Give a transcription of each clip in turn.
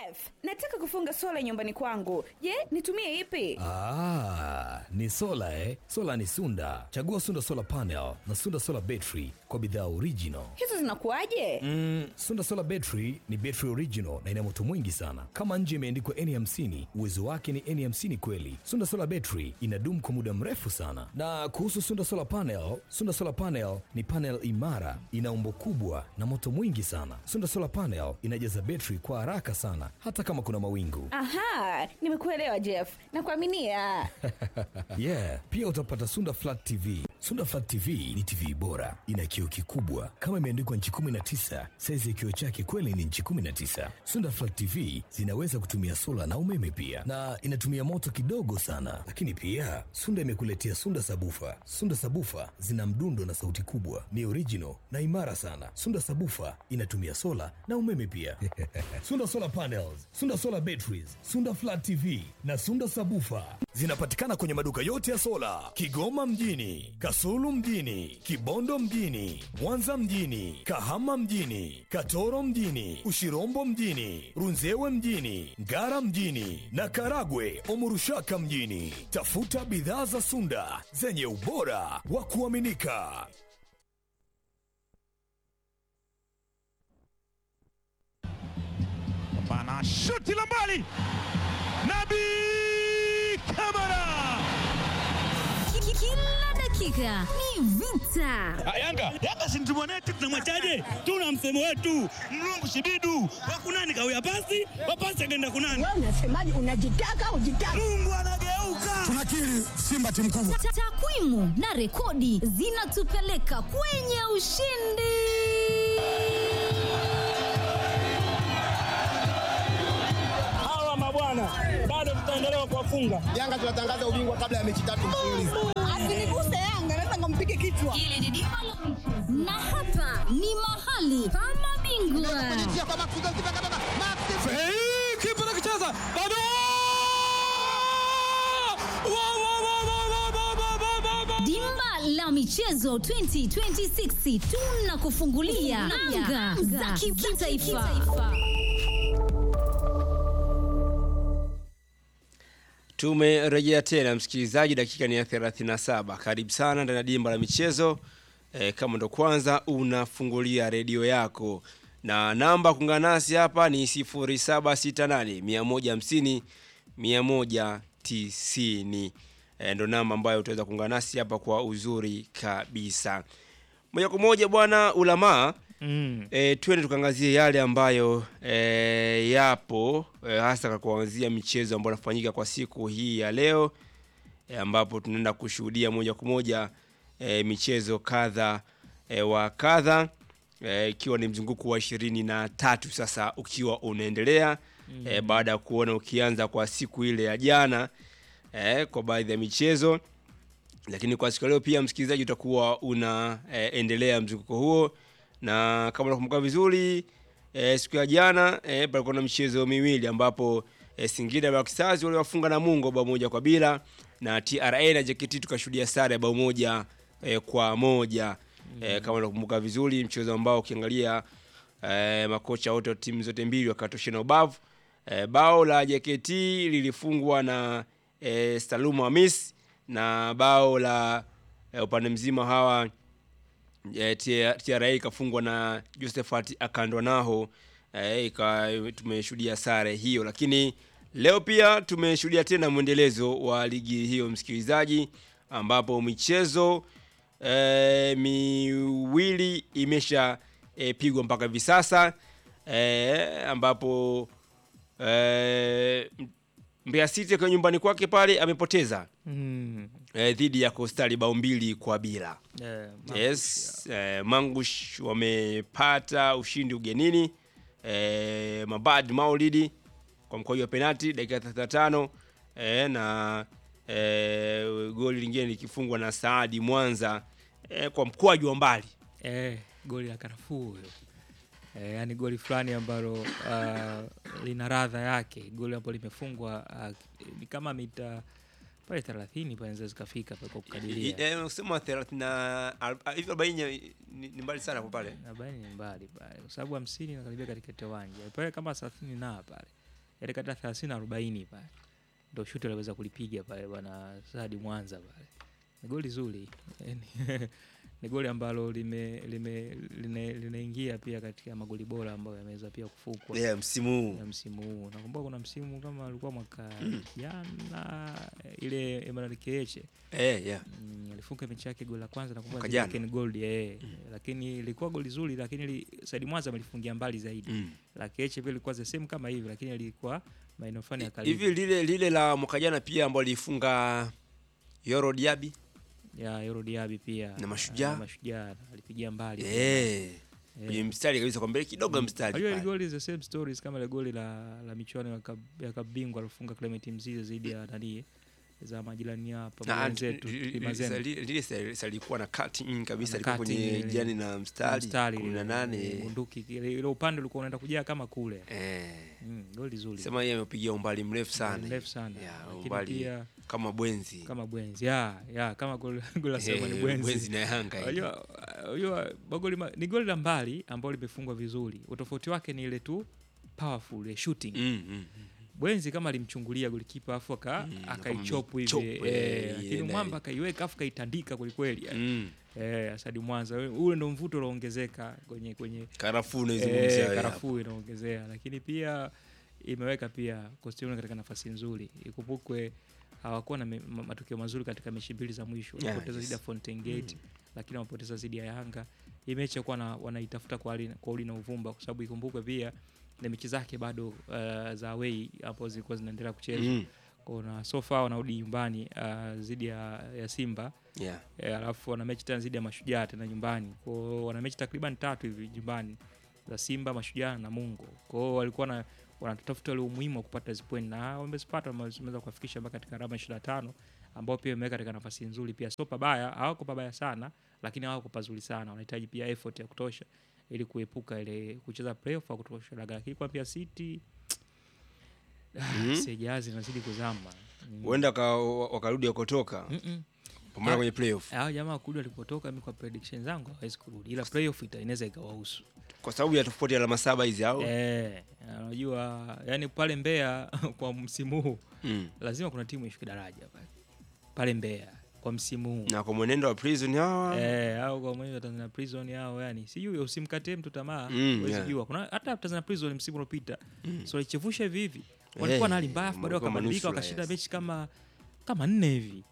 Jeff, nataka kufunga sola nyumbani kwangu. Je, nitumie ipi? Ah, ni sola eh? Sola ni Sunda. Chagua Sunda Solar Panel na Sunda Solar Battery kwa bidhaa original. Hizo zinakuwaje? Mm, Sunda Solar Battery ni battery original na ina moto mwingi sana. Kama nje imeandikwa N50, uwezo wake ni N50 kweli. Sunda Solar Battery inadumu kwa muda mrefu sana. Na kuhusu Sunda Solar Panel, Sunda Solar Panel ni panel imara, ina umbo kubwa na moto mwingi sana. Sunda Solar Panel inajaza battery kwa haraka sana hata kama kuna mawingu. Aha, nimekuelewa Jeff. Nakuaminia. yeah, pia utapata Sunda Flat TV. Sunda Flat TV ni TV bora, ina kioo kikubwa kama imeandikwa nchi 19. Saizi ya kioo chake kweli ni nchi 19. Sunda Flat TV zinaweza kutumia sola na umeme pia, na inatumia moto kidogo sana. Lakini pia Sunda imekuletea Sunda Sabufa. Sunda Sabufa zina mdundo na sauti kubwa, ni original na imara sana. Sunda Sabufa inatumia sola na umeme pia. Sunda Solar Panels, Sunda Solar Batteries, Sunda Flat TV na Sunda Sabufa zinapatikana kwenye maduka yote ya sola Kigoma mjini, Kasulu mjini, Kibondo mjini, Mwanza mjini, Kahama mjini, Katoro mjini, Ushirombo mjini, Runzewe mjini, Ngara mjini na Karagwe Omurushaka mjini. Tafuta bidhaa za Sunda zenye ubora wa kuaminika. Bana shuti la mbali, Nabi Kamara. Kila dakika ni vita. Yanga Yanga si mtu mwanetu, tunamwachaje? Tuna msemo wetu mlungu shibidu wakunani kawia pasi wapasi akaenda kunani. Wewe unasemaje? Unajitaka ujitaka? Mungu anageuka. tunakiri Simba timu kubwa. Ta- Takwimu na rekodi zinatupeleka kwenye ushindi. Hawa mabwana bado tutaendelea kuwafunga. Yanga tunatangaza ubingwa kabla ya mechi tatu mfululizo. Asiniguse Yanga, naweza nikampige kichwa. Na hapa ni mahali pa mabingwa. Kipa nakicheza bado Wa, wa, wa, wa, wa, wa, wa, wa, wa, wa. Dimba la michezo 2026 tunakufungulia anga za kitaifa. Tumerejea tena msikilizaji, dakika ni ya 37. Karibu sana ndani ya dimba la michezo. E, kama ndo kwanza unafungulia redio yako na namba kuungana nasi hapa ni 0768 150 190. E, ndo namba ambayo utaweza kuungana nasi hapa kwa uzuri kabisa. Moja kwa moja bwana Ulamaa Mm. E, twende tukaangazie yale ambayo e, yapo e, hasa kwa kuanzia michezo ambayo inafanyika kwa siku hii ya leo e, ambapo tunaenda kushuhudia moja kwa moja e, michezo kadha e, wa kadha e, ikiwa ni mzunguko wa ishirini na tatu sasa ukiwa unaendelea mm. e, baada ya kuona ukianza kwa siku ile ya jana e, kwa baadhi ya michezo lakini kwa siku ya leo pia msikilizaji utakuwa unaendelea e, mzunguko huo na kama unakumbuka vizuri e, siku ya jana e, palikuwa na michezo miwili ambapo e, Singida Black Stars waliwafunga Namungo bao moja kwa bila na TRA na JKT tukashuhudia sare ya bao moja e, kwa moja e, kama unakumbuka vizuri mchezo ambao ukiangalia e, makocha wote wa timu zote mbili wakatoshana ubavu e, bao la JKT lilifungwa na e, Salum Hamis na bao la e, upande mzima hawa e, TRA ikafungwa na Josephat Akandwanaho e, ika tumeshuhudia sare hiyo, lakini leo pia tumeshuhudia tena mwendelezo wa ligi hiyo msikilizaji, ambapo michezo e, miwili imesha e, pigwa mpaka hivi sasa e, ambapo e, Mbeya City kwa nyumbani kwake pale amepoteza Mm. e, dhidi ya Coastal bao mbili kwa bila. Yeah, Yes, eh, Mangush wamepata ushindi ugenini eh, Mabad Maulidi kwa mkwaju wa penalti dakika 35 eh, na eh, goli lingine likifungwa na Saadi Mwanza eh, kwa mkwaju wa mbali Eh, goli la karafuu huyo. Eh, yani goli fulani ambalo uh, lina radha yake, goli ambalo limefungwa uh, ni kama mita pale 30 panaweza zikafika pale kwa kukadiria. Eh, usema 30 na al- hivi 40 ni, ni mbali sana kwa pale. Arobaini ni mbali pale kwa sababu hamsini nakaribia katikati ya uwanja pale kama thelathini na pale ile kata 30 40 pale ndo shuti aliweza kulipiga pale bwana Sadi Mwanza pale. Ni goli zuri. Yaani, ni goli ambalo lime lime line- linaingia pia katika magoli bora ambayo yameweza pia kufukwa yeah, msimu huu ya msimu huu. Nakumbuka kuna msimu kama alikuwa mwaka jana ile Emmanuel Keeche eh, yeah. mm, alifunga mechi yake goli la kwanza nakumbuka Mwaka dhidi ya jana. Ken Gold eh, lakini ilikuwa goli zuri, lakini li, Said Mwanza amelifungia mbali zaidi Mm. la Keeche pia ilikuwa the same kama hivi, lakini ilikuwa maeneo fulani ya karibu hivi lile lile la mwaka jana pia ambao lifunga Yoro Diaby ya Euro Diaby pia Na Mashujaa. na Mashujaa alipigia mbali eh, kwenye mstari kabisa kwa mbele kidogo ya mstari Unajua ile pale. goli is the same stories kama ile goli la la michuano ya kab- ya kabingwa alifunga Clement Mzize zaidi ya nani za majirani hapa Na, wenzetu li- li- Kimazembe. li- lile sa- sa- lilikuwa na cutting kabisa Na lilikuwa cutting kwenye ile- jani na mstari mstari kumi na ile, nane bunduki ile ile upande ulikuwa unaenda kujaa kama kule eh, mm, goli zuri sema yeye amepigia umbali mrefu sana mrefu sana Ya, lakini umbali pia kama bwenzi kama bwenzi ya ya kama goli goli la Eh, sema ni bwenzi bwenzi na Yanga ile. Unajua unajua magoli ma- ni goli la mbali ambalo limefungwa vizuri utofauti wake ni ile tu powerful ile shooting Mm, mm. Bwenzi kama alimchungulia golikipa afu aka Mm, akaichopu hivi akamchopu, eh, eh, lakini iende. mwamba akaiweka afu kaitandika kwelikweli yani. Mm. eh, Asadi Mwanza ule ndo mvuto unaongezeka kwenye kwenye karafuu naizungumzia eh, wewe hapo. karafuu inaongezea, lakini pia imeweka pia Coastal katika nafasi nzuri. Ikumbukwe hawakuwa na me- ma- matokeo mazuri katika mechi mbili za mwisho, Yeah, walipoteza yes. dhidi ya Fountain Gate lakini wamepoteza dhidi ya Yanga. Hii mechi yakuwa na, wanaitafuta kwa hali kwa uli na uvumba, kwa sababu ikumbukwe pia na mechi zake bado uh, za away hapo zilikuwa zinaendelea kuchezwa Mm. kuna so far wanarudi nyumbani uh, dhidi ya, ya Simba Yeah. e, alafu wana mechi tena dhidi ya Mashujaa tena nyumbani. Kwa hiyo wana mechi takriban tatu hivi nyumbani za Simba, Mashujaa na Mungo. Kwa hiyo walikuwa na wanatafuta ule umuhimu wa kupata hizo point na wamezipata, wameweza kuwafikisha mpaka katika alama 25 ambao pia imeweka katika nafasi nzuri pia, sio pabaya, hawako pabaya sana, lakini hawako pazuri sana. Wanahitaji pia effort ya kutosha ili kuepuka ile kucheza playoff au kutosha, lakini kwa pia City Mhm. sijazi nazidi kuzama Mm. huenda waka- wakarudi wakotoka Mm-mm. pamoja Ah. kwenye playoff hao jamaa kurudi walipotoka, mi kwa prediction zangu hawezi kurudi, ila playoff ita- inaweza ikawahusu. kwa sababu ya tofauti ya alama saba hizi au Eh, unajua yani pale Mbeya kwa msimu huu mm. lazima kuna timu ishuke daraja pale pale Mbeya kwa msimu huu na kwa mwenendo wa prison hawa eh, au kwa mwenye wa Tanzania Prison hao, yani sijui, usimkatie mtu tamaa, Mm, huwezi yeah. jua. Kuna hata Tanzania Prison msimu uliopita so walichevusha hivi hivi, walikuwa na hali mbaya, afu baadaye walikuwa wakabadilika manusura, wakashinda yes. mechi kama kama nne hivi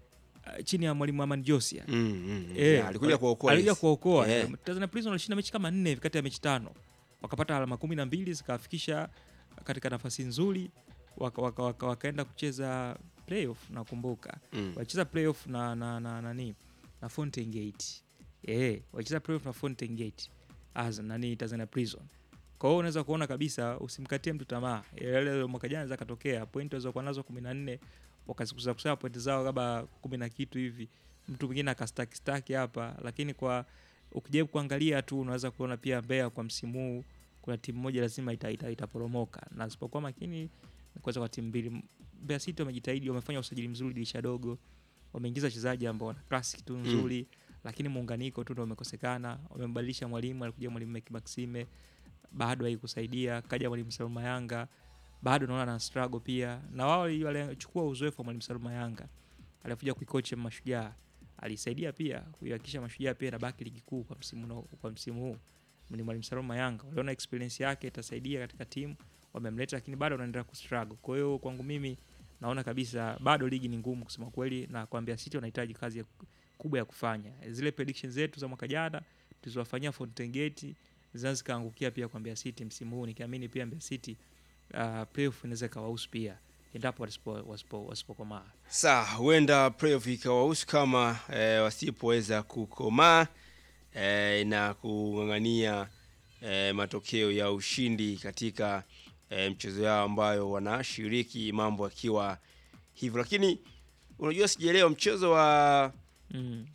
uh, chini ya mwalimu Aman Josia Mm, mm, mm. Eh, Yeah, alikuja kuokoa alikuja hizi. kuokoa. Eh. Tanzania Prison walishinda mechi kama nne hivi kati ya mechi tano, wakapata alama kumi na mbili zikawafikisha katika nafasi nzuri, waka, waka, waka, wakaenda kucheza playoff. Nakumbuka Mm. walicheza playoff na na na nani na Fountain Gate eh, walicheza playoff na Fountain Gate as nani Tanzania Prison. Kwa hiyo unaweza kuona kabisa, usimkatie mtu tamaa. Yale mwaka jana zakatokea pointi walizokuwa nazo 14 wakazikuza kusema pointi zao kama kumi na kitu hivi, mtu mwingine akastaki staki hapa, lakini kwa ukijaribu kuangalia tu unaweza kuona pia Mbeya kwa msimu huu kuna timu moja lazima ita, ita, itaporomoka na sipokuwa makini ni kuweza kwa timu mbili. Mbeya City wamejitahidi, wamefanya usajili mzuri dirisha dogo, wameingiza wachezaji ambao wana classic tu nzuri lakini muunganiko tu ndo umekosekana. Wamembadilisha mwalimu, alikuja mwalimu Meki Maxime, bado haikusaidia. Kaja mwalimu Saluma Yanga, bado naona na struggle pia, na wao wali- walichukua uzoefu wa mwalimu Saluma Yanga alikuja kuikocha Mashujaa, alisaidia pia kuihakikisha Mashujaa pia inabaki ligi kuu kwa msimu no, kwa msimu huu. Ni mwalimu Saluma Yanga, waliona experience yake itasaidia katika timu, wamemleta, lakini bado wanaendelea kustruggle. Kwa hiyo kwangu mimi naona kabisa bado ligi ni ngumu kusema kweli, na kwa Mbeya City wanahitaji kazi ya kubwa ya kufanya. Zile predictions zetu za mwaka jana tulizowafanyia Fountain Gate zinaweza zikaangukia pia kwa Mbeya City msimu huu, nikiamini pia Mbeya City uh, playoff inaweza ikawahusu pia endapo wasipo- wasipo- wasipokomaa. Saa huenda playoff ikawahusu kama eh, wasipoweza kukomaa eh, na kung'ang'ania eh, matokeo ya ushindi katika eh, mchezo yao ambayo wanashiriki, mambo akiwa hivyo. Lakini unajua, sijaelewa mchezo wa Mm.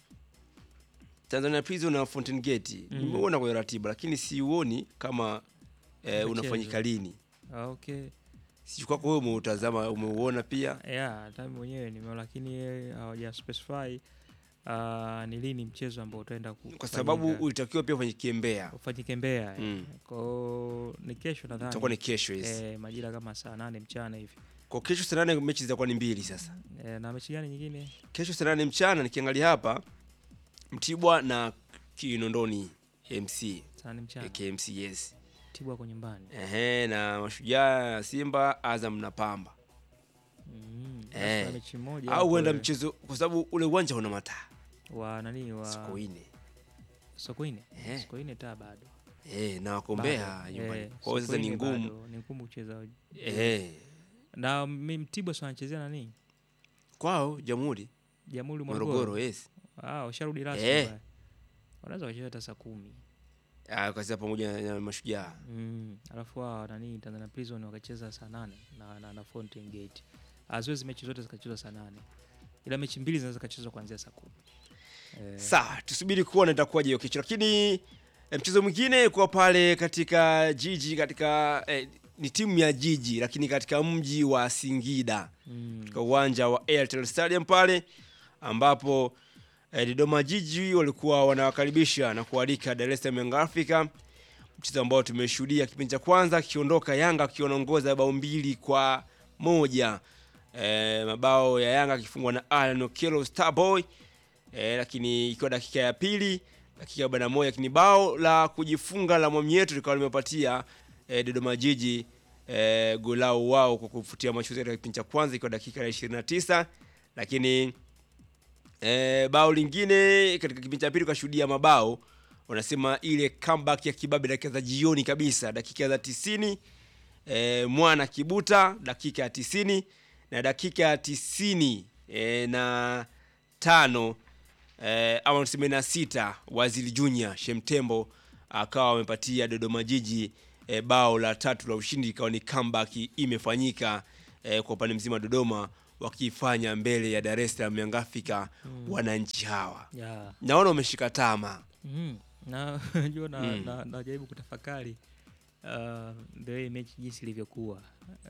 Tanzania Prison na Fountain Gate Mm. nimeuona kwenye ratiba, lakini siuoni kama eh, Umechezwa. unafanyika lini. Ah, Okay. Sijui kwako wewe umeutazama, umeuona pia? Yeah, hata mimi mwenyewe nimeona lakini eh, hawaja specify uh, ni lini mchezo ambao utaenda ku- kwa sababu kufanyika. ulitakiwa pia ufanyike Mbeya, ufanyike Mbeya eh. Mm. kwao ni kesho nadhani itakuwa ni kesho hizi. eh, majira kama saa nane mchana hivi Kwa kesho saa nane mechi zitakuwa ni mbili sasa. eh, na mechi gani nyingine Kesho saa nane mchana nikiangalia hapa Mtibwa na Kinondoni MC saa nane mchana KMC yes. Tibwa kwa nyumbani Ehe, na Mashujaa Simba, Azam na Pamba. mm. basi Eh. kuna mechi moja Au hapo, huenda eh, mchezo kwa sababu ule uwanja una mataa. wa nani wa Sokoine. Sokoine Eh. Sokoine taa bado Eh, na wako Mbeya Bado, nyumbani. eh, Kwa hiyo sasa ni Sokoine ngumu. bado, ni ngumu kucheza Eh, na mi- Mtibwa si wanachezea nani kwao Jamhuri Jamhuri Morogoro, Morogoro yes. ah washarudi rasmi Eh. pale. wanaweza wacheza hata saa kumi Ah, kwa sababu pamoja na Mashujaa. mm. alafu hao nani Tanzania Prison wakacheza saa nane na, na, na Fountain Gate haziwezi mechi zote zikachezwa saa nane ila mechi mbili zinaweza zikachezwa kuanzia saa kumi eh, Sawa, tusubiri kuona itakuwaje hiyo kesho, lakini eh, mchezo mwingine kwa pale katika jiji katika eh, ni timu ya jiji lakini katika mji wa Singida mm. katika uwanja wa Airtel Stadium pale ambapo eh, Dodoma Jiji walikuwa wanawakaribisha na kualika Dar es Salaam Young Africa, mchezo ambao tumeshuhudia kipindi cha kwanza akiondoka Yanga akiwa anaongoza bao mbili kwa moja eh, mabao ya Yanga akifungwa na Alan Okello Starboy eh, lakini ikiwa dakika ya pili dakika ya arobaini na moja lakini bao la kujifunga la Mwamieto likawa limepatia eh, Dodoma Jiji eh, golau wao kwa kufutia machozi katika kipindi cha kwanza ikiwa dakika ya 29 lakini eh, bao lingine katika kipindi cha pili ukashuhudia mabao wanasema ile comeback ya kibabe dakika za jioni kabisa dakika za 90 eh, mwana kibuta dakika ya 90 na dakika ya 90 eh, na tano eh, ama tuseme na sita Waziri Junior Shemtembo akawa amepatia Dodoma Jiji eh, bao la tatu la ushindi, ikawa ni comeback imefanyika eh, kwa upande mzima wa Dodoma wakifanya mbele ya Dar es Salaam Young Africa wananchi hawa yeah. naona umeshika tama mm. na unajua na, Mm. na, najaribu kutafakari uh, the way mechi jinsi ilivyokuwa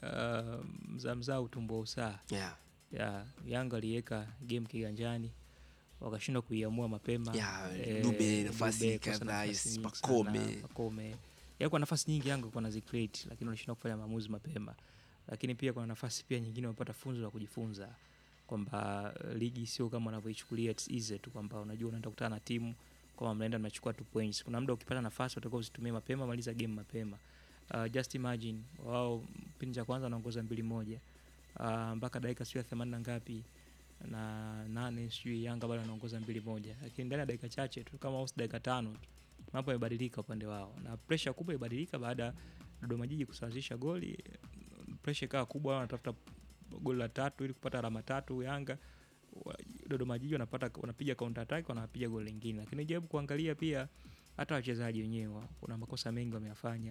uh, mzaa mzaa utumbo usaa yeah. ya Yanga aliweka game kiganjani wakashindwa kuiamua mapema. Ya, Eh, Dube nafasi Dube kosa kadhaa, nafasi nyingi Pakome. sana, Pakome. Ya kwa nafasi nyingi Yanga kwa nazicreate lakini walishindwa kufanya maamuzi mapema. Lakini pia kuna nafasi pia nyingine wamepata funzo la kujifunza kwamba eh, ligi sio kama wanavyoichukulia it's easy tu kwamba unajua unaenda kukutana na timu kama mnaenda mnachukua two points. Kuna muda ukipata nafasi utakuwa usitumie mapema, maliza game mapema. Uh, just imagine wao kipindi cha kwanza wanaongoza mbili moja uh, mpaka dakika sio ya themanini na ngapi na nane sijui Yanga bado anaongoza mbili moja, lakini ndani ya dakika chache tu kama usi dakika tano tu mambo yamebadilika upande wao, na pressure kubwa ibadilika baada ya Dodoma Jiji kusawazisha goli. Pressure ikawa kubwa, wanatafuta goli la tatu ili kupata alama tatu. Yanga wa- Dodoma Jiji wanapata wanapiga counter attack, wanapiga goli lingine, lakini jaribu kuangalia pia hata wachezaji wenyewe kuna makosa mengi wameyafanya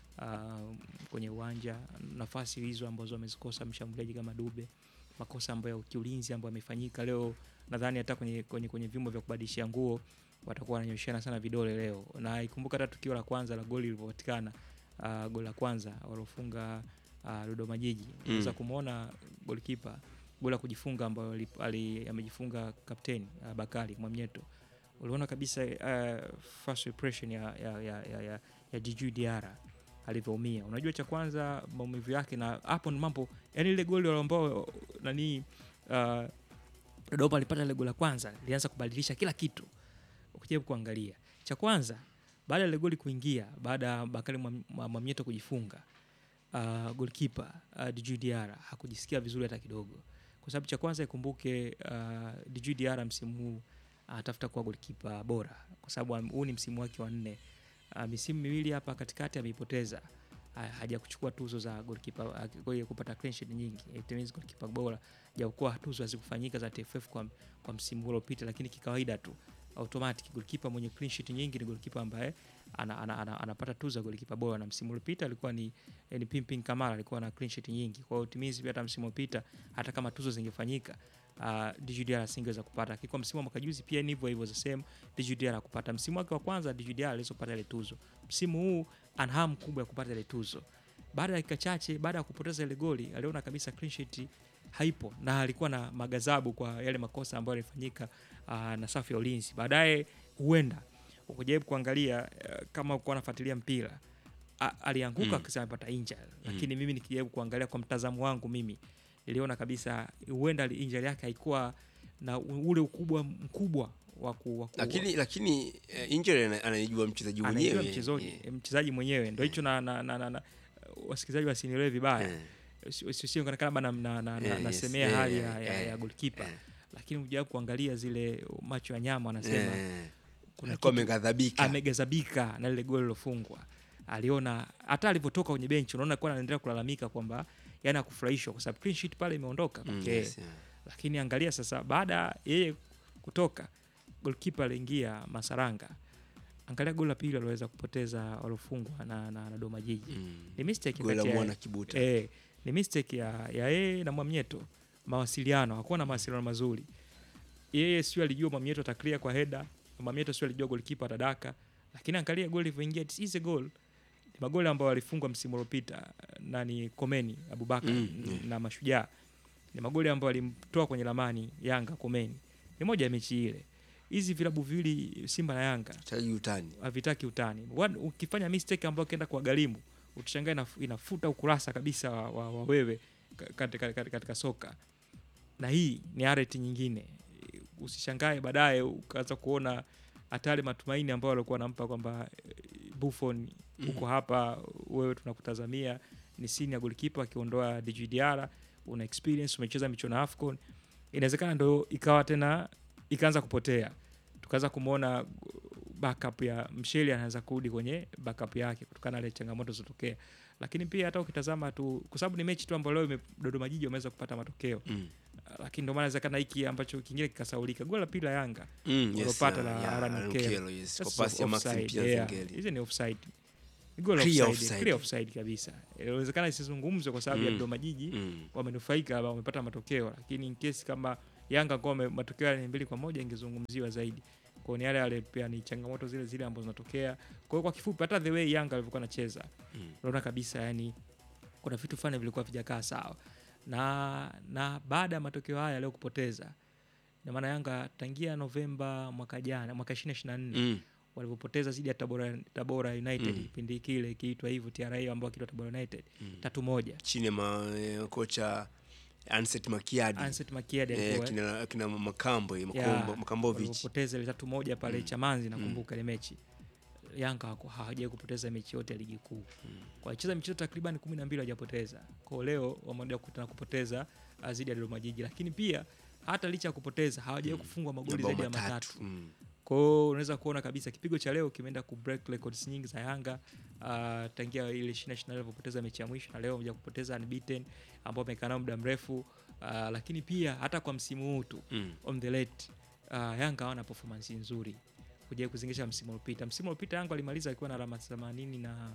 uh, kwenye uwanja, nafasi hizo ambazo wamezikosa mshambuliaji kama Dube, makosa ambayo ya kiulinzi ambayo yamefanyika leo. Nadhani hata kwenye, kwenye, kwenye vyombo vya kubadilishia nguo watakuwa wananyoshana sana vidole leo, na ikumbuka hata tukio la kwanza la goli lilivyopatikana, uh, goli la kwanza waliofunga uh, Dodoma Jiji, unaweza Mm. kumwona golikipa goli la kujifunga ambayo ali- ali- amejifunga kapteni uh, Bakari Mwamnyeto uliona kabisa uh, first impression ya, ya, ya, ya, ya, ya Djigui Diarra alivyoumia. Unajua cha kwanza maumivu yake, na hapo ni mambo yani, ile goli ambao nani uh, Dodoma alipata ile goli la kwanza lilianza kubadilisha kila kitu. Ukijaribu kuangalia cha kwanza, baada ya ile goli kuingia, baada ya Bakari Mwam- Mwa- Mwamnyeto kujifunga uh, goalkeeper uh, Djigui Diarra hakujisikia vizuri hata kidogo, kwa sababu cha kwanza ikumbuke, uh, Djigui Diarra msimu huu anatafuta kuwa goalkeeper bora, kwa sababu am- huu ni msimu wake wa nne. Uh, misimu miwili hapa katikati ameipoteza, Ha- haja kuchukua tuzo za goalkeeper uh, kwa hiyo kupata clean sheet nyingi, it means goalkeeper bora, japokuwa tuzo hazikufanyika za TFF kwa, kwa msimu uliopita, lakini kikawaida tu automatic goalkeeper mwenye clean sheet nyingi ni goalkeeper ambaye ana, ana, ana, anapata tuzo ya goalkeeper bora, na msimu uliopita alikuwa ni eh, ni Pimpin Kamara alikuwa na clean sheet nyingi. Kwa hiyo timizi pia hata msimu uliopita hata kama tuzo zingefanyika uh, Djigui Diarra asingeweza kupata. Lakini kwa msimu wa mwaka juzi pia ni hivyo hivyo the same, Djigui Diarra kupata. Msimu wake wa kwanza Djigui Diarra aliweza kupata ile tuzo. Msimu huu ana hamu kubwa ya kupata ile tuzo. Baada ya dakika chache baada ya kupoteza ile goli aliona kabisa clean sheet haipo na alikuwa na magazabu kwa yale makosa ambayo yalifanyika uh, na safu ya ulinzi. Baadaye huenda ukijaribu kuangalia uh, kama uko unafuatilia mpira a- alianguka Mm. akisema amepata injury, lakini mimi nikijaribu kuangalia kwa mtazamo wangu mimi niliona kabisa huenda ali- injury yake haikuwa na u- ule ukubwa mkubwa wa ku, wa ku, lakini lakini eh, injury ana- anaijua mchezaji anaijua mwenyewe mchezaji Eh, mchezaji mwenyewe ndo hicho na, na, na, na, na wasikilizaji wasinielewe vibaya eh, sio kama na, na, na, na, Eh, yes, nasemea eh, hali ya, eh, ya, eh, ya goalkeeper eh. lakini ujawai kuangalia zile macho ya nyama anasema eh, kuna alikuwa kitu- ameghadhabika amegazabika na lile goli lilofungwa aliona hata alivyotoka kwenye benchi unaona kuwa anaendelea kulalamika kwamba yani akufurahishwa kwa sababu clean sheet pale imeondoka Mm, kwake yes, yeah. lakini angalia sasa baada ya yeye kutoka golkipa aliingia masaranga angalia goli la pili aliweza kupoteza waliofungwa na, na, na doma jiji Mm. ni mistake Goli la kati ya- Mwana Kibuta. eh, ni mistake ya ya yeye na Mwamnyeto mawasiliano hakuwa na mawasiliano mazuri yeye sio alijua Mwamnyeto ataklia kwa heda Mwamnyeto sio alijua golikipa atadaka lakini angalia goli ilivyoingia it is a goal ni magoli ambayo alifungwa msimu uliopita nani Komeni Abubakar Mm, n- na Mashujaa ni magoli ambayo alimtoa kwenye lamani Yanga Komeni ni moja ya mechi ile hizi vilabu viwili Simba na Yanga Chaji utani havitaki utani. One, ukifanya mistake ambayo ukienda kuwagharimu utashangaa inaf- inafuta ukurasa kabisa wa, wa, wa wewe ka- katika, katika, katika soka, na hii ni areti nyingine. Usishangae baadaye ukaanza kuona hata yale matumaini ambayo walikuwa wanampa kwamba eh, Buffon uko hapa, wewe tunakutazamia ni senior goalkeeper, akiondoa Djigui Diarra, una experience, umecheza michuano ya AFCON, inawezekana ndo ikawa tena ikaanza kupotea, tukaanza kumwona backup ya Msheli anaweza kurudi kwenye backup yake kutokana na ile changamoto zilizotokea, lakini pia hata ukitazama tu, kwa sababu ni mechi tu ambayo leo ime- Dodoma Jiji wameweza kupata matokeo Mm. lakini ndio maana inawezekana hiki ambacho kingine kikasaulika. Goli la pili la Yanga Mm, yes, walopata yeah, la yeah, Aaron Aaron Okello. Okello, yes, That's kwa pasi ya offside, Maxim Pia yeah. Nzengeli. Hizo ni offside. Ni goal Clear offside, offside. clear offside kabisa. Inawezekana isizungumzwe kwa sababu ya Mm. Dodoma Jiji Mm. wamenufaika ama wamepata matokeo, lakini in case kama Yanga kwa matokeo yale mbili kwa moja ingezungumziwa zaidi. Kwa hiyo ni yale yale pia ni changamoto zile zile ambazo zinatokea. Kwa hiyo kwa kifupi, hata the way Yanga alivyokuwa anacheza Mm. unaona kabisa yani kuna vitu fulani vilikuwa vijakaa sawa, na na baada ya matokeo haya leo kupoteza, ina maana Yanga tangia Novemba mwaka jana mwaka 2024 Mm. walivyopoteza zidi ya Tabora, Tabora United Mm. kipindi kile ikiitwa hivyo TRA ambao akiitwa Tabora United tatu moja chini ya ma- eh, kocha Anset Makiadi Anset Makiadi eh, alikuwa kina, kina Makambo ya, Makombo, Makambovic walivyopoteza ile tatu moja pale Mm. Chamanzi nakumbuka ile mechi Yanga hawako- hawajawai kupoteza mechi yote ya ligi kuu kwa wacheza michezo takriban kumi na mbili hawajapoteza kwao leo wameenda kukutana kupoteza uh, zidi ya Dodoma Jiji lakini pia hata licha ya kupoteza hawajawai kufungwa magoli mabao zaidi ya matatu. matatu Mm. kwao unaweza kuona kabisa kipigo cha leo kimeenda ku break records nyingi za Yanga uh, tangia ile 2024 alivyopoteza mechi ya mwisho na leo amekuja kupoteza unbeaten ambao amekaa nao muda mrefu uh, lakini pia hata kwa msimu huu tu Mm. on the late uh, Yanga hawana performance nzuri kuja kuzingisha msimu uliopita. Msimu uliopita Yanga alimaliza akiwa na alama 80 na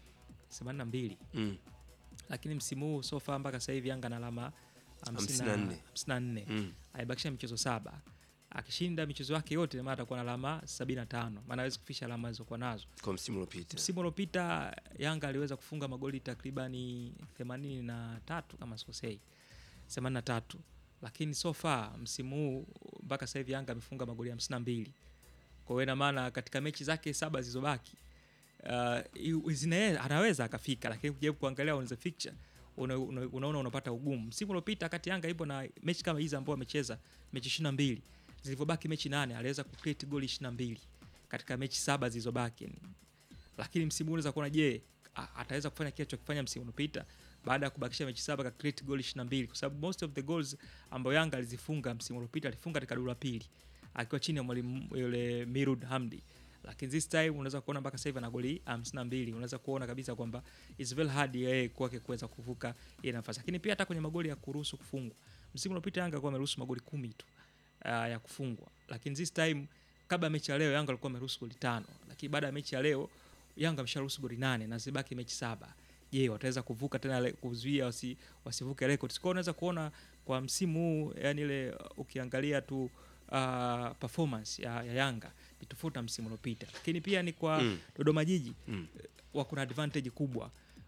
82 Mm. lakini msimu huu so far mpaka sasa hivi Yanga na alama 54. 54 Mm. aibakisha michezo saba akishinda michezo yake yote maana atakuwa na alama 75 maana hawezi kufikisha alama alizokuwa nazo kwa msimu uliopita msimu uliopita Yanga aliweza kufunga magoli takribani 83 kama sikosei 83 lakini so far msimu huu mpaka sasa hivi Yanga amefunga magoli 52 kwa hiyo ina maana katika mechi zake saba zilizobaki uh, zina- anaweza akafika lakini kujaribu kuangalia on the fixture una, una, unaona unapata ugumu msimu uliopita kati Yanga ipo na mechi kama hizi ambao amecheza mechi 22 zilivyobaki mechi nane aliweza kucreate goli 22 katika mechi saba zilizobaki lakini msimu huu unaweza kuona je a- ataweza kufanya kile alichokifanya msimu uliopita baada ya kubakisha mechi saba ka create goal 22 kwa sababu most of the goals ambayo Yanga alizifunga msimu uliopita alifunga katika duru la pili akiwa chini ya mwalimu yule Mirud Hamdi lakini this time unaweza kuona mpaka sasa hivi ana goli 52 unaweza kuona kabisa kwamba it's very hard yeye kwake kuweza kuvuka ile nafasi lakini pia hata kwenye magoli ya kuruhusu kufungwa msimu uliopita Yanga alikuwa ameruhusu magoli kumi tu uh, ya kufungwa lakini this time kabla ya mechi ya leo Yanga alikuwa ameruhusu goli tano lakini baada ya mechi ya leo Yanga amesharuhusu goli nane na zibaki mechi saba je wataweza kuvuka tena le- kuzuia wasi, wasivuke records kwao unaweza kuona kwa msimu huu yani ile uh, ukiangalia tu uh, performance ya, ya Yanga ni tofauti na msimu uliopita lakini pia ni kwa Mm. Dodoma Jiji Mm. wako na advantage kubwa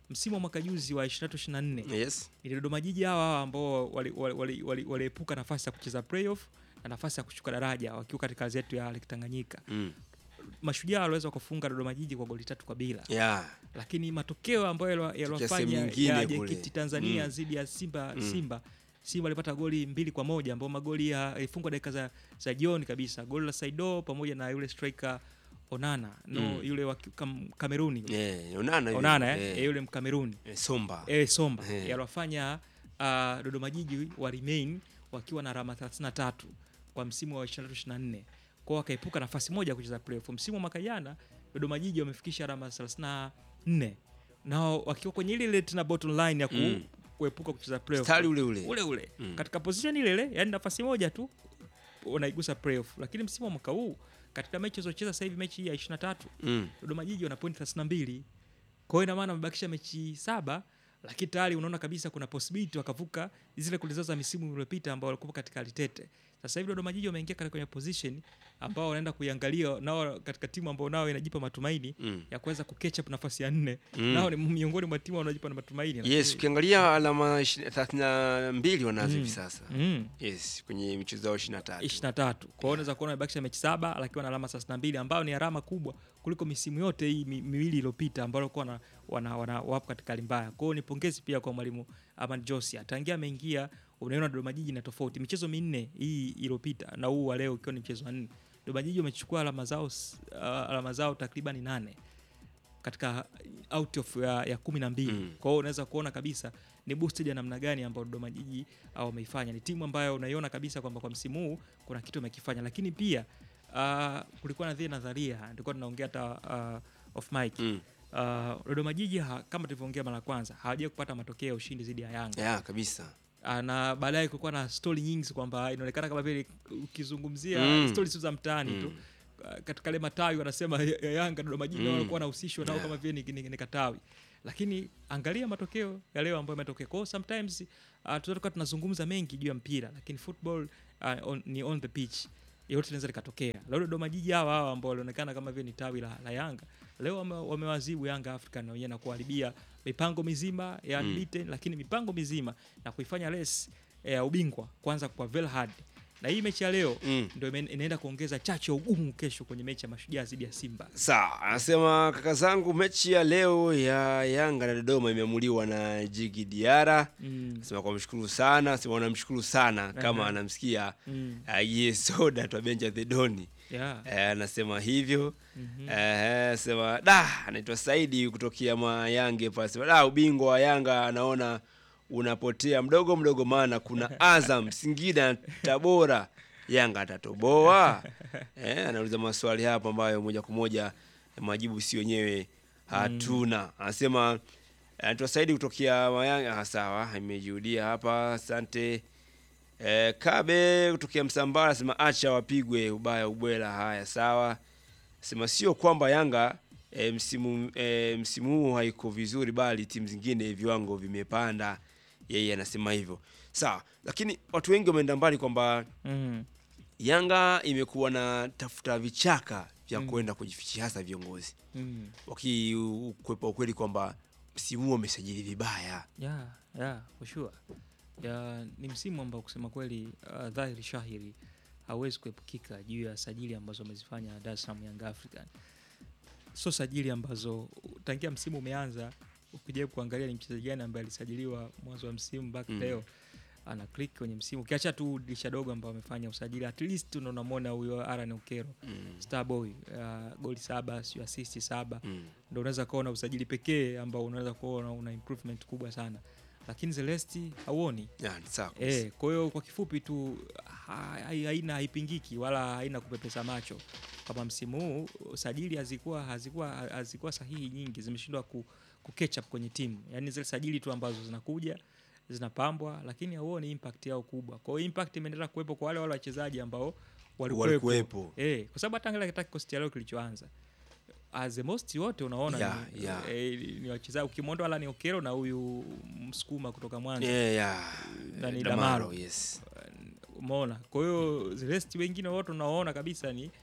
msimu wa mwaka juzi wa 23 24 Yes. ni Dodoma Jiji hawa hawa ambao waliepuka wali, wali, wali, waliepuka nafasi ya kucheza playoff na nafasi ya kushuka daraja wakiwa katika kazi yetu ya Ligi Tanganyika. Mm. Mashujaa waliweza kufunga Dodoma Jiji kwa goli tatu kwa bila Yeah. lakini matokeo ambayo yaliwa- sehemu yaliwafanya nyingine ya kule. JKT Tanzania Mm. dhidi ya Simba Mm. Simba Simba alipata goli mbili kwa moja ambao magoli ya- yalifungwa dakika za, za jioni kabisa, goli la Saido pamoja na yule striker Onana no, Mm. yule wa ki- kam, Kameruni yule. Yeah, Onana hivi. Onana eh, Eh. eh, yule Mkameruni Eh, Somba. eh, Somba Eh. yaliwafanya uh, Dodoma Jiji wa remain wakiwa na alama 33 kwa msimu wa 23 24 kwao wakaepuka nafasi moja ya kucheza playoff. Msimu wa mwaka jana Dodoma Jiji wamefikisha alama 34 nao wakiwa kwenye ile ile tena bottom line ya ku, Mm. kuepuka kucheza playoff Mstari ule ule. ule ule Mm. katika position ile ile, yani nafasi moja tu unaigusa playoff. Lakini msimu wa mwaka huu katika mechi zilizocheza sasa hivi mechi hii ya 23 Mm. Dodoma Jiji wana point 32. Kwa hiyo ina maana wamebakisha mechi saba, lakini tayari unaona kabisa kuna possibility wakavuka zile kulizo za misimu iliyopita ambao walikuwa katika litete. Sasa hivi Dodoma Jiji wameingia katika kwenye position ambao wanaenda kuiangalia nao katika timu ambao nao inajipa matumaini Mm. ya kuweza kuketch up nafasi ya nne. Mm. Nao ni miongoni mwa timu wanaojipa na matumaini. Yes, ukiangalia alama 32 wanazo hivi Mm. sasa. Mm. Yes, kwenye michezo yao 23. 23. Kwa hiyo unaweza kuona wamebakisha mechi saba lakini wana alama 32 ambayo ni alama kubwa kuliko misimu yote hii mi, miwili iliyopita ambayo walikuwa wana, wana, wana wapo katika hali mbaya. Kwa hiyo ni pongezi pia kwa mwalimu Aman Josia. Tangia ameingia unaona Dodoma Jiji na tofauti. Michezo minne hii iliyopita na huu wa leo ikiwa ni mchezo wa nne. Dodoma Jiji wamechukua alama zao s- uh, alama zao takriban nane katika out of ya, ya kumi na mbili Mm. kwa hiyo unaweza kuona kabisa ni boosted ya namna gani ambayo Dodoma Jiji au wameifanya. Ni timu ambayo unaiona kabisa kwamba kwa msimu huu kuna kitu wamekifanya, lakini pia uh, kulikuwa na dhie nadharia, tulikuwa tunaongea hata uh, off mic Mm. uh, Dodoma Jiji ha, kama tulivyoongea mara ya kwanza hawajawahi kupata matokeo ya ushindi dhidi ya Yanga Yeah, kabisa. Ah, na baadaye kulikuwa na stori nyingi kwamba inaonekana kama vile ukizungumzia Mm. stori sio za mtaani tu Mm. Ah, katika ile matawi wanasema ya ya Yanga Dodoma Jiji Mm. walikuwa wanahusishwa nao Yeah. kama vile ni, ni, ni katawi, lakini angalia matokeo ya leo ambayo yametokea. Kwa hiyo sometimes uh, tunatoka tunazungumza mengi juu ya mpira, lakini football uh, on, ni on the pitch yote linaweza likatokea. Leo Dodoma Jiji hawa hawa ambao walionekana kama vile ni tawi la, la Yanga leo wame- wamewazibu Yanga African na wenyewe na kuharibia mipango mizima ya Mm. unbeaten, lakini mipango mizima na kuifanya race eh, ya ubingwa kwanza kwa Velhad na hii mechi ya leo Mm. ndio ime- inaenda kuongeza chachu ya ugumu kesho kwenye mechi ya Mashujaa dhidi ya Simba. Sawa, anasema kaka zangu, mechi ya leo ya Yanga na Dodoma imeamuliwa na Jigi Diara. Mm. Sema kwa mshukuru sana, sema wanamshukuru sana kama Aha. anamsikia Mm. uh, ye soda twa Benja the Doni. Yeah. Eh, anasema hivyo Mhm. eh, sema da, anaitwa Saidi kutokea Mayange pale, sema da, ubingwa wa Yanga anaona unapotea mdogo mdogo, maana kuna Azam, Singida, Tabora, Yanga atatoboa. Eh, anauliza maswali hapa ambayo moja kwa moja majibu si wenyewe hatuna. Anasema anaitwa Saidi kutokea Mayange. Ah, sawa, imejirudia hapa, asante. Eh, Kabe kutokea Msambara sema acha wapigwe ubaya ubwela. Haya, sawa. Sema sio kwamba Yanga e, msimu e, msimu huu haiko vizuri, bali timu zingine viwango vimepanda. Yeye anasema hivyo, sawa. Lakini watu wengi wameenda mbali kwamba Mm. Yanga imekuwa na tafuta vichaka vya kwenda kujifichia, hasa viongozi Mm. wakikwepa ukweli kwamba msimu huu wamesajili vibaya. Yeah, yeah, for sure. Ya, ni msimu ambao kusema kweli uh, dhahiri shahiri hauwezi kuepukika juu ya sajili ambazo wamezifanya Dar es Salaam Young African. Sio sajili ambazo tangia msimu umeanza ukijaribu kuangalia ni mchezaji gani ambaye alisajiliwa mwanzo wa msimu mpaka Mm. leo ana click kwenye msimu, ukiacha tu dirisha dogo ambao wamefanya usajili, at least unamwona huyo Aaron Okero Mm. Starboy uh, goli saba sio assist saba Mm. ndo unaweza kuona usajili pekee ambao unaweza kuona una improvement kubwa sana, lakini Celesti hauoni. Ya, ni sawa kabisa. Eh, kwa hiyo kwa kifupi tu ha- hai- haina haipingiki wala haina kupepesa macho kama msimu huu sajili hazikuwa hazikuwa hazikuwa sahihi nyingi, zimeshindwa ku, ku catch up kwenye timu, yaani zile sajili tu ambazo zinakuja zinapambwa, lakini hauoni impact yao kubwa. Kwa hiyo impact imeendelea kuwepo kwa wale wale wachezaji ambao walikuwepo, Walikuwepo. eh, kwa sababu hata angalia katika kikosi cha leo kilichoanza as the most wote unaona Yeah, ni, yeah. eh, ni wachezaji ukimwondoa Alan Okero na huyu msukuma kutoka Mwanza Yeah, yeah. Nani, Damaro, Damaro. yes. umeona. Kwa hiyo the rest wengine wote unaona kabisa ni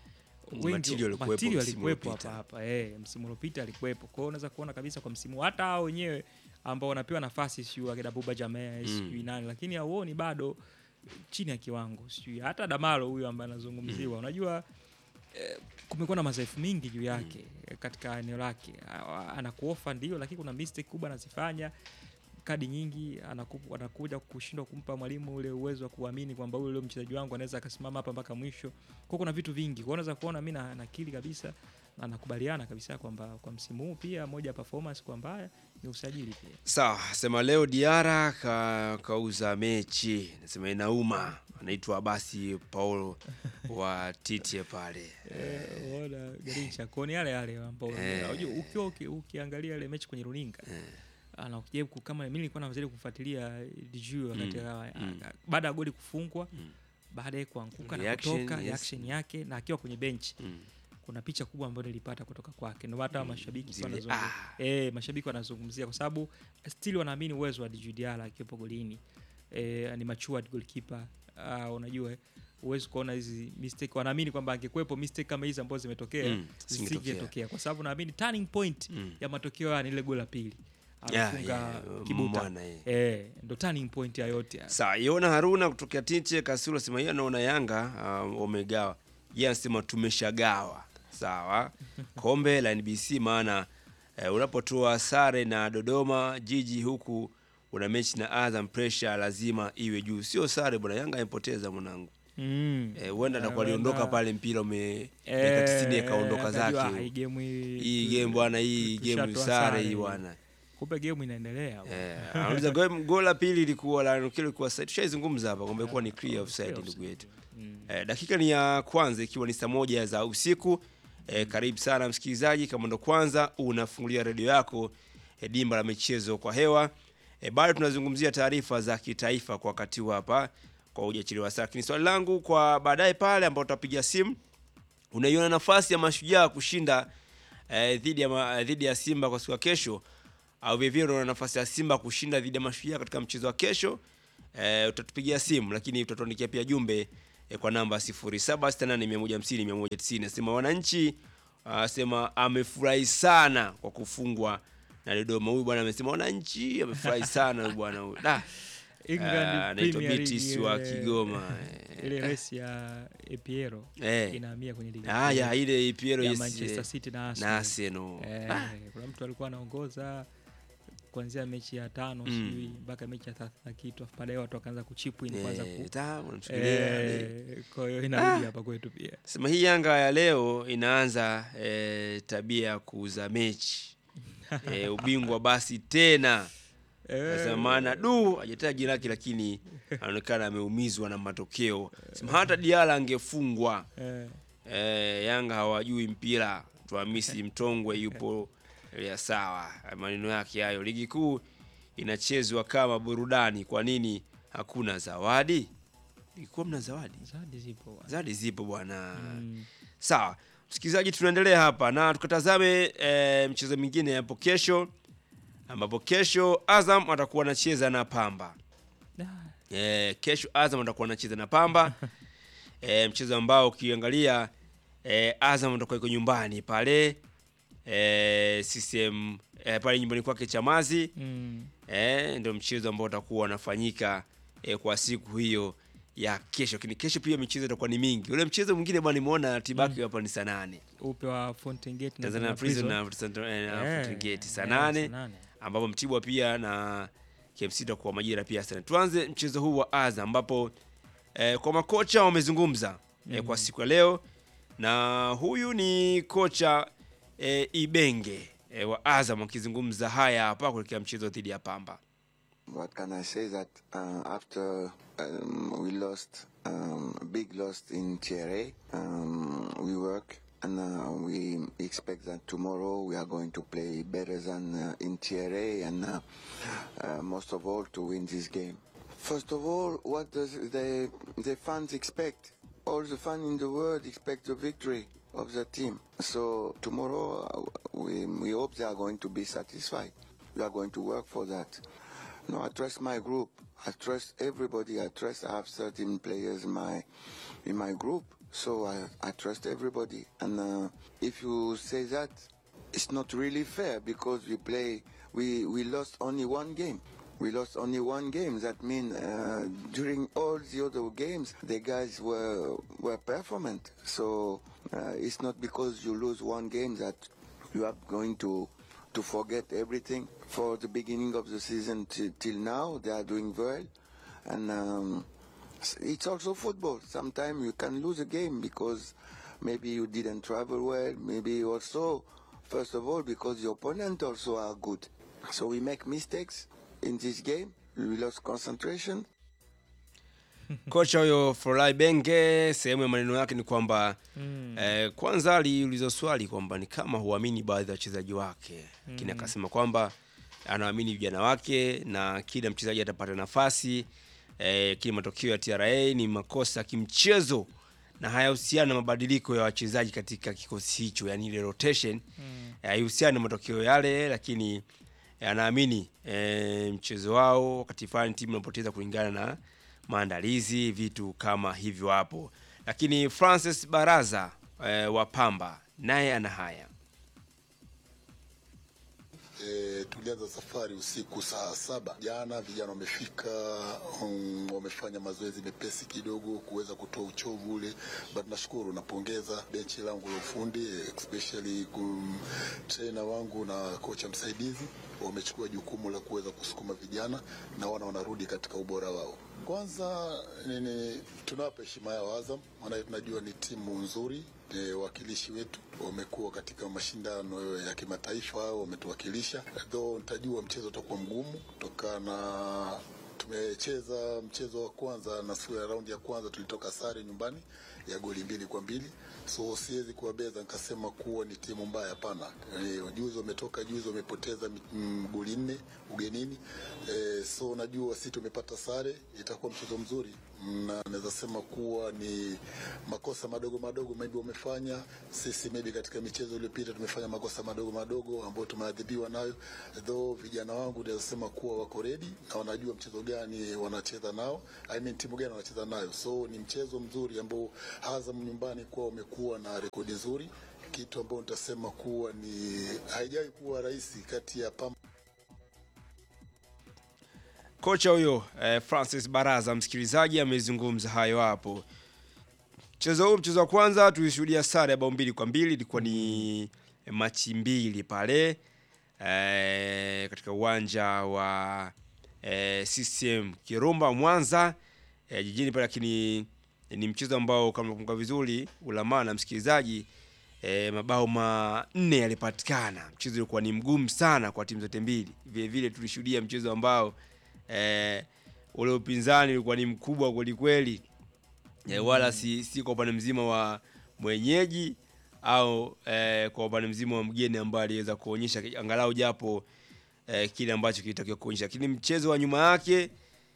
wengi Matilio alikuwepo Matilio msimu alikuwepo uliopita. hapa hapa eh, msimu uliopita alikuwepo. Kwa hiyo unaweza kuona kabisa kwa msimu hata hao wenyewe ambao wanapewa nafasi sijui akina Buba Jamaa sijui nani, lakini hauoni bado chini ya kiwango sijui hata Damalo huyu ambaye anazungumziwa unajua eh, kumekuwa na madhaifu mingi juu yake eh, katika eneo lake. A- Anakuofa ndio, lakini kuna mistake kubwa anazifanya kadi nyingi anaku, anakuja kushindwa kumpa mwalimu ule uwezo wa kuamini kwamba huyu leo mchezaji wangu anaweza akasimama hapa mpaka mwisho. Kwa kuna vitu vingi. Kwa hiyo unaweza kuona mimi na nakili kabisa na nakubaliana kabisa kwamba kwa msimu huu pia moja ya performance kwa mbaya ni usajili pia. Sawa, sema leo Diara ka, kauza mechi, nasema inauma. Anaitwa basi Paulo wa Titie pale. Eh, unaona Garincha kwa ni yale yale ambao Eh. unajua ukiwa uki, ukiangalia ile mechi kwenye runinga ana ukijaribu ku- kama mimi nilikuwa najaribu kufuatilia Dju wakati mm. baada ya goli kufungwa baada ya kuanguka na Reaction, kutoka yes. reaction yake na akiwa kwenye benchi Mm. kuna picha kubwa ambayo nilipata kutoka kwake ndio hata mashabiki Zile, wanazungumzia eh, mashabiki wanazungumzia kwa sababu still wanaamini uwezo wa Dju Diarra akiwepo golini eh, ni matured goalkeeper uh, unajua eh, huwezi kuona hizi mistake wanaamini kwamba angekuwepo mistake kama hizi ambazo zimetokea Mm, zingetokea. zisingetokea kwa sababu naamini turning point Mm. ya matokeo haya ni ile goli la pili Yeah, anafunga yeah, kibuta mwana, eh. eh, ndo turning point ya yote haya. Sawa, Yona Haruna kutokea Titie Kasulu sema yeye anaona Yanga um, wamegawa. Yeye anasema tumeshagawa. Sawa. Kombe la NBC maana eh, unapotoa sare na Dodoma Jiji huku una mechi na Azam pressure lazima iwe juu. Sio sare bwana, Yanga imepoteza mwanangu. Mm. Eh, huenda Eh, atakuwa aliondoka huenda- pale mpira ume Eh, dakika 90 akaondoka akajua, zake. ah, hii game hii- Hii tu- game bwana, hii tu- game tushatoa sare hii hii. bwana. kumbe game inaendelea Eh, anauliza goli goli la pili ilikuwa la Nukilo ilikuwa side. Tushaizungumza hapa kwamba ilikuwa ni clear offside clear ndugu yetu. Mm. Eh, dakika ni ya kwanza ikiwa ni saa moja za usiku. Eh, karibu sana msikilizaji, kama ndo kwanza unafungulia redio yako eh, dimba la michezo kwa hewa. Eh, bado tunazungumzia taarifa za kitaifa kwa wakati huu hapa kwa hujachelewa sana. Lakini swali langu kwa baadaye pale ambao tutapiga simu, unaiona nafasi ya mashujaa kushinda eh, dhidi ya ma- dhidi ya Simba kwa siku ya kesho au vivyo unaona nafasi ya Simba kushinda dhidi ya mashujaa katika mchezo wa kesho? Eh, utatupigia simu lakini utatuandikia pia jumbe eh, kwa namba 0768150190. Nasema wananchi asema amefurahi sana kwa kufungwa na Dodoma. Huyu bwana amesema wananchi amefurahi sana huyu bwana huyu. Da. England Ah, anaitwa Premier Betis League, wa ile- Kigoma. ile race ya Epiero Eh. inahamia kwenye ligi Ah, kuu ya ile Piero ya yes, Manchester eh, City na na Arsenal. Arsenal. Eh, Ah, kuna mtu alikuwa anaongoza kuanzia mechi ya tano Mm. sijui mpaka mechi ya thelathini na kitu afu baadaye watu wakaanza kuchipu in kwanza eh, ku ta, unamsubiria, eh. eh, kwa hiyo inarudi hapa kwetu pia Sema hii Yanga ya leo inaanza eh, tabia ya kuuza mechi eh, ubingwa basi tena Sema maana du hajataja jina lake, lakini anaonekana ameumizwa na matokeo. Sema hata Diala angefungwa eh, eh, Yanga hawajui mpira. Tuhamisi Mtongwe yupo ya sawa, maneno yake hayo. Ligi kuu inachezwa kama burudani, kwa nini hakuna zawadi? Ilikuwa mna zawadi? zawadi zipo bwana. Zawadi zipo bwana. Mm. Sawa, msikilizaji, tunaendelea hapa na tukatazame e, mchezo mwingine hapo kesho, ambapo kesho Azam atakuwa anacheza na Pamba. Ah, E, kesho Azam atakuwa anacheza na Pamba e, mchezo ambao ukiangalia e, Azam atakuwa iko nyumbani pale e, CCM e, pale nyumbani kwake Chamazi mm. e, ndio mchezo ambao utakuwa unafanyika e, kwa siku hiyo ya kesho. Lakini kesho pia michezo itakuwa ni mingi. Ule mchezo mwingine bwana, nimeona ratiba yake hapa ni saa nane upe wa Fountain Gate na Tanzania Tanzania Prison Prison. na na- na Eh, Fountain Gate saa eh, nane saa nane. ambapo Mtibwa pia na KMC itakuwa majira pia sana. Tuanze mchezo huu wa Azam ambapo eh, kwa makocha wamezungumza eh, kwa siku ya leo, na huyu ni kocha eh, Ibenge eh, wa Azam akizungumza haya hapa kuelekea mchezo dhidi ya Pamba. What can I say that uh, after um, we lost um, a big loss in Thierry, um, we work and uh, we expect that tomorrow we are going to play better than uh, in Thierry and uh, uh, most of all to win this game. First of all, what does the the fans expect? All the fans in the world expect the victory of the team. So tomorrow uh, we we hope they are going to be satisfied. We are going to work for that. No, I trust my group. I trust everybody. I trust I have certain players in my in my group. So I, I trust everybody. And uh, if you say that, it's not really fair because we play, we, we lost only one game. We lost only one game. That means uh, during all the other games, the guys were were performant. So uh, it's not because you lose one game that you are going to to forget everything. For the beginning of the season till, till now, they are doing well, and um, s- it's also football. Sometimes you can lose a game because maybe you didn't travel well. Maybe also, first of all, because the opponent also are good. So we make mistakes in this game. We lost concentration. Kocha huyo Folai Benge, sehemu ya maneno yake ni kwamba Mm. eh, kwanza aliulizwa swali kwamba ni kama huamini baadhi ya wachezaji wake, lakini Mm. akasema kwamba anaamini vijana wake na kila mchezaji atapata nafasi eh, kile matokeo ya TRA ni makosa ya kimchezo na hayahusiana na mabadiliko ya wachezaji katika kikosi hicho, yani ile rotation Mm. haihusiani na matokeo yale, lakini eh, anaamini eh, mchezo wao wakati fulani timu inapoteza kulingana na maandalizi, vitu kama hivyo hapo. Lakini Francis Baraza eh, wa Pamba naye ana haya. E, tulianza safari usiku saa saba jana. Vijana wamefika, um, wamefanya mazoezi mepesi kidogo kuweza kutoa uchovu ule, but nashukuru, napongeza benchi langu la ufundi especially kum, trainer wangu na kocha msaidizi wamechukua jukumu la kuweza kusukuma vijana na wana wanarudi katika ubora wao. Kwanza nini, tunawapa heshima yao Azam, maana tunajua ni timu nzuri e, wakilishi wetu wamekuwa katika mashindano ya kimataifa, wametuwakilisha. Though nitajua mchezo utakuwa mgumu kutokana na tumecheza mchezo wa kwanza na siku ya raundi ya kwanza tulitoka sare nyumbani ya goli mbili kwa mbili so siwezi kuwabeza nikasema kuwa ni timu mbaya, hapana. E, juzi wametoka juzi wamepoteza mi- mm, goli nne ugenini e, so najua si tumepata sare, itakuwa mchezo mzuri na naweza sema kuwa ni makosa madogo madogo maybe wamefanya sisi, maybe katika michezo iliyopita tumefanya makosa madogo madogo ambayo tumeadhibiwa nayo, though vijana wangu naweza sema kuwa wako ready na wanajua mchezo gani wanacheza nao, I mean timu gani wanacheza nayo, so ni mchezo mzuri ambao Azam nyumbani kuwa wamekuwa na rekodi nzuri, kitu ambao nitasema kuwa ni haijawahi kuwa rahisi kati ya Pamba Kocha huyo eh, Francis Baraza, msikilizaji, amezungumza hayo hapo. Mchezo huu, mchezo wa kwanza tulishuhudia sare ya bao mbili kwa mbili, ilikuwa ni machi mbili pale eh, katika uwanja wa eh, CCM Kirumba Mwanza eh, jijini pale, lakini ni mchezo ambao kama nakumbuka vizuri ulamana msikilizaji e, mabao manne yalipatikana. Mchezo ulikuwa ni mgumu sana kwa timu zote mbili. Vile vile tulishuhudia mchezo ambao e, ule upinzani ulikuwa ni mkubwa kweli kweli, e, wala si, si kwa upande mzima wa mwenyeji au e, kwa upande mzima wa mgeni ambaye aliweza kuonyesha angalau japo e, kile ambacho kilitakiwa kuonyesha, lakini mchezo wa nyuma yake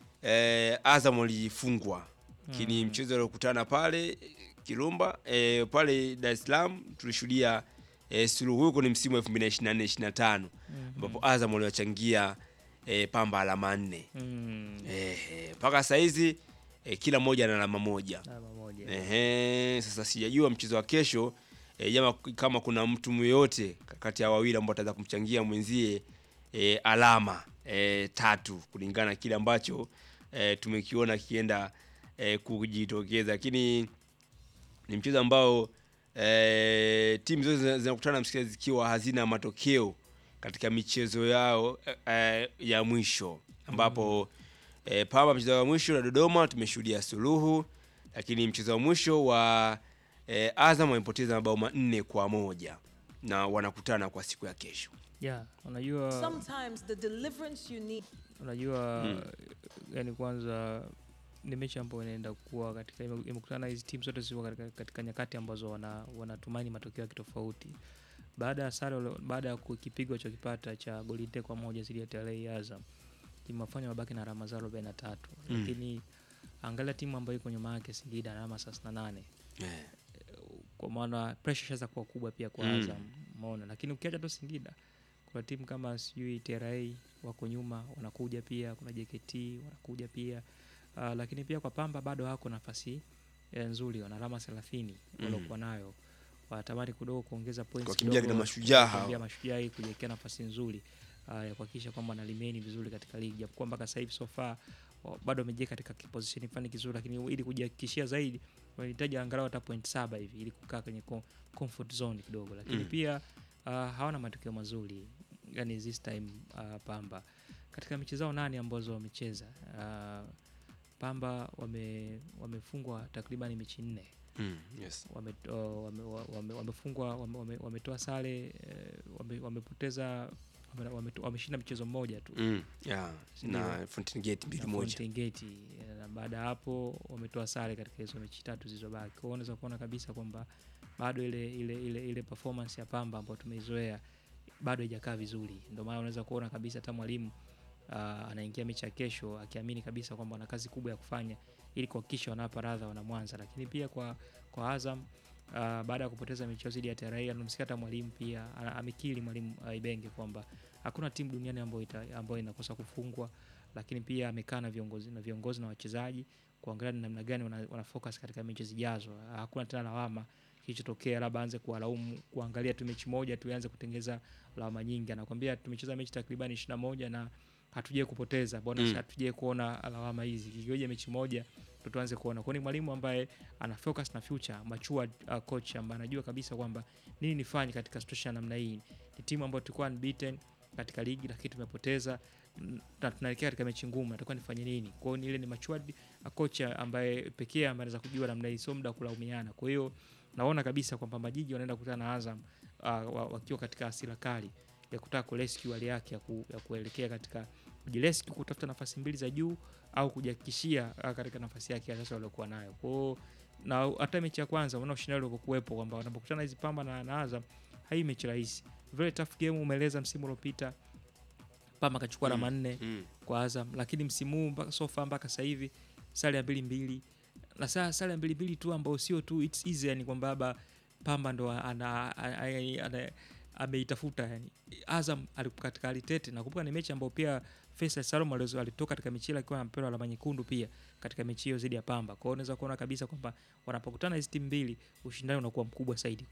e, Azam walifungwa lakini Mm. mchezo uliokutana pale Kirumba e, pale Dar es Salaam tulishuhudia e, suluhu huko ni msimu wa 2024 25 ambapo Azam waliwachangia e, Pamba alama nne Mm. Ehe, mpaka saa hizi e, kila mmoja ana alama moja. Alama moja. Ehe, sasa sijajua mchezo wa kesho e, jama kama kuna mtu yoyote kati ya wawili ambao ataweza kumchangia mwenzie e, alama e, tatu kulingana na kile ambacho e, tumekiona kienda e, kujitokeza, lakini ni mchezo ambao e, timu zote zina- zinakutana msikilizaji zikiwa hazina matokeo katika michezo yao e, e, ya mwisho ambapo e, Pamba mchezo wa mwisho na Dodoma tumeshuhudia suluhu, lakini mchezo wa mwisho wa e, Azam wamepoteza mabao manne kwa moja na wanakutana kwa siku ya kesho. Yeah, unajua Sometimes the deliverance you need. unajua Mm. yani kwanza ni mechi ambayo inaenda kuwa katika ime- imekutana hizi timu zote ziko katika, katika nyakati ambazo wana wanatumaini matokeo ya kitofauti baada ya sare wale- baada ya ku- kipigo chokipata cha goli nne kwa moja zidi ya TRA Azam imewafanya mabaki na alama zao arobaini na tatu Mm. lakini angalia timu ambayo iko nyuma yake Singida na alama thelathini na nane Eh. kwa maana pressure ishaanza kuwa kubwa pia kwa Mm. Azam umeona lakini ukiacha tu Singida kuna timu kama sijui TRA wako nyuma wanakuja pia kuna JKT wanakuja pia uh, lakini pia kwa Pamba bado wako nafasi eh, nzuri, wana alama 30 waliokuwa nayo, wanatamani kidogo kuongeza points Wakimbia kidogo, kina Mashujaa hao. kukimbia mashujaa ili kujiwekea nafasi nzuri uh, ya kuhakikisha kwamba wanalimeni vizuri katika ligi, japokuwa mpaka sasa hivi so far wa- bado wamejiweka katika position fulani kizuri, lakini ili kujihakikishia zaidi wanahitaji angalau hata point saba hivi ili kukaa kwenye co- comfort zone kidogo, lakini Mm. pia uh, hawana matokeo mazuri yani this time uh, Pamba katika mechi zao nane ambazo wamecheza uh, Pamba wame wamefungwa takriban mechi nne Mm, yes. wame, uh, wame, wame, wamefungwa wame, wame, wametoa sare eh, wame, wamepoteza wame- wameto- wameshinda mchezo mmoja tu Mm, yeah, Ndio. na Fountain Gate mbili Na moja. Fountain Gate, eh, na baada ya hapo wametoa sare katika hizo mechi tatu zilizobaki. Kwa hiyo unaweza kuona kabisa kwamba bado ile ile ile ile performance ya Pamba ambayo tumeizoea bado haijakaa vizuri. Ndio maana unaweza kuona kabisa hata mwalimu uh, anaingia mechi ya kesho akiamini kabisa kwamba wana kazi kubwa ya kufanya ili kuhakikisha wanawapa radha wana Mwanza, lakini pia kwa kwa Azam uh, baada ya kupoteza mechi yao dhidi ya TRA anamsikia hata mwalimu pia ana- amekiri mwalimu uh, Ibenge kwamba hakuna timu duniani ambayo ita- ambayo inakosa kufungwa, lakini pia amekaa na viongozi na viongozi na wachezaji kuangalia ni namna gani wana, wana focus katika mechi zijazo. Hakuna tena lawama kilichotokea, labda aanze kuwalaumu kuangalia tu mechi moja tu aanze kutengeza lawama nyingi. Anakwambia tumecheza mechi takriban 21 na hatujai kupoteza, mbona Mm. hatujai kuona lawama hizi? Kigoja mechi moja ndo tuanze kuona. Kwa hiyo ni mwalimu ambaye ana focus na future, mature uh, coach ambaye anajua kabisa kwamba nini nifanye katika situation ya namna hii. Ni timu ambayo tulikuwa unbeaten katika ligi lakini tumepoteza mm, na tunaelekea katika mechi ngumu, natakuwa nifanye nini? Kwa hiyo ni ile ni matured uh, coach ambaye pekee ambaye anaweza kujua namna hii, sio muda wa kulaumiana. Kwa hiyo naona kabisa kwamba Majiji wanaenda kukutana na Azam uh, wa- wakiwa katika hasira kali ya kutaka kurescue hali yake ya, ku, ya kuelekea katika kujirescue kutafuta nafasi mbili za juu au kujihakikishia uh, katika nafasi yake ya sasa waliokuwa nayo. Kwa hiyo na hata mechi ya kwanza unaona ushindani ulivyokuwepo kwamba wanapokutana hizi Pamba na, na Azam hai mechi rahisi, very tough game. Umeeleza msimu uliopita Pamba akachukua alama nne mm. kwa Azam, lakini msimu huu mpaka so far mpaka sasa hivi sare ya mbili mbili na saa sare ya mbili mbili tu ambao sio tu it's easy, yani kwamba baba Pamba ndo ana, ana, ana, ana, ameitafuta yani. Azam alikuwa katika hali tete. Nakumbuka ni mechi ambayo pia Faisal Salum alizo- alitoka katika mechi ile akiwa amepewa alama nyekundu pia katika mechi hiyo dhidi ya Pamba. Kwa hiyo unaweza kuona kabisa kwamba wanapokutana hizi timu mbili ushindani unakuwa mkubwa zaidi.